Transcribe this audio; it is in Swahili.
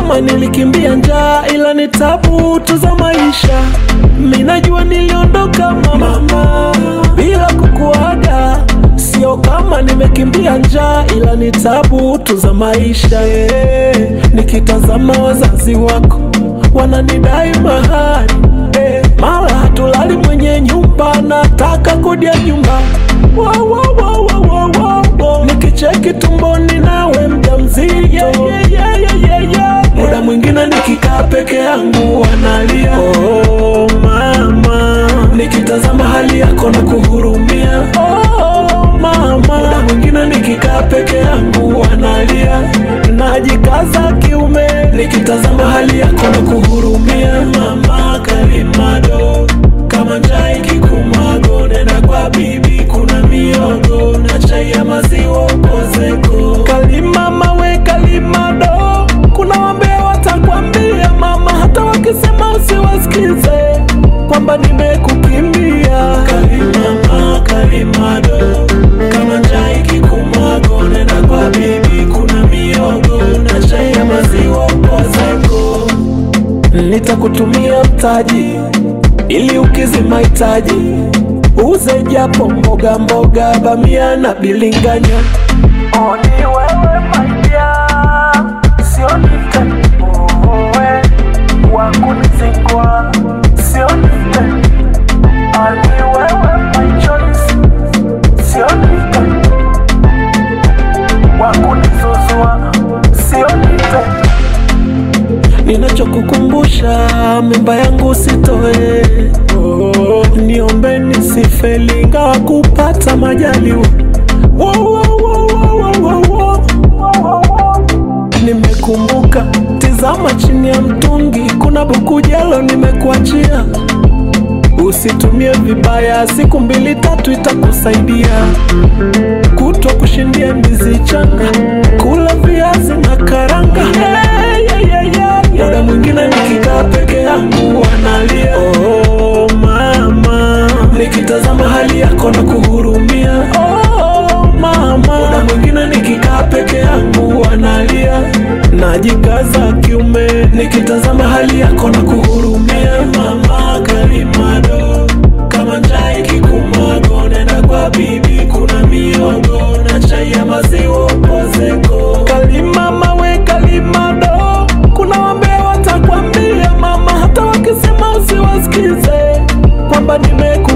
kama nilikimbia njaa, ila ni tabu tu za maisha. Minajua niliondoka mama bila kukuaga, sio kama nimekimbia njaa, ila ni tabu tu za maisha yeah. Nikitazama wazazi wako wananidai mahari eh, mara hatulali mwenye nyumba, nataka kodi ya nyumba Wow, wow, wow, wow, wow, wow, wow. Nikicheki tumboni nawe mjamzito yeah, yeah, yeah, yeah, yeah, yeah. Muda mwingine nikikaa peke yangu wanalia oh, mama nikitazama hali yako na kuhurumia oh, mama muda mwingine nikikaa peke yangu wanalia najikaza kiume nikitazama hali yako na kuhurumia mama karimado kama njaa ikikumago nenda kwa bibi kuna miogo na chai ya maziwa upozeko kalima mawe kalimado kuna wambea watakwambia mama hata wakisema usiwasikize kwamba nimekukimbia kalimama kalimado kama njaa ikikumago nenda kwa bibi kuna miogo na chai ya maziwa upozeko nitakutumia mtaji ili ukizi mahitaji, uze japo mboga mboga, bamia na bilinganya. Oni wewe maidia, sio nitewe wakunizingua, sio nite ani wewe my choice, sio nite wakunizuzua, sio nite Ninachokukumbusha mimba yangu sitoe, oh, niombe nisifeli ingawa kupata majaliwa. Wo, wo, wo, wo, wo, wo, wo. Nimekumbuka, tizama chini ya mtungi, kuna buku jelo nimekuachia. Usitumie vibaya, siku mbili tatu itakusaidia. Kutwa kushindia ndizi changa, kula viazi na karanga. Hey, yeah, yeah, yeah, yeah. Muda mwingine nikikaa peke yangu wanalia, oh mama, nikitazama hali yako na kuhurumia, oh mama. Muda mwingine nikikaa peke yangu wanalia, najikaza kiume, nikitazama hali yako na kuhurumia, mama karimado kama njaa ikikumago, nenda kwa bibi, kuna miogo na chai ya maziwa upozeko. Kalima mawe kalimado, kuna wambea watakwambia mama, hata wakisema usiwasikize kwamba nimeku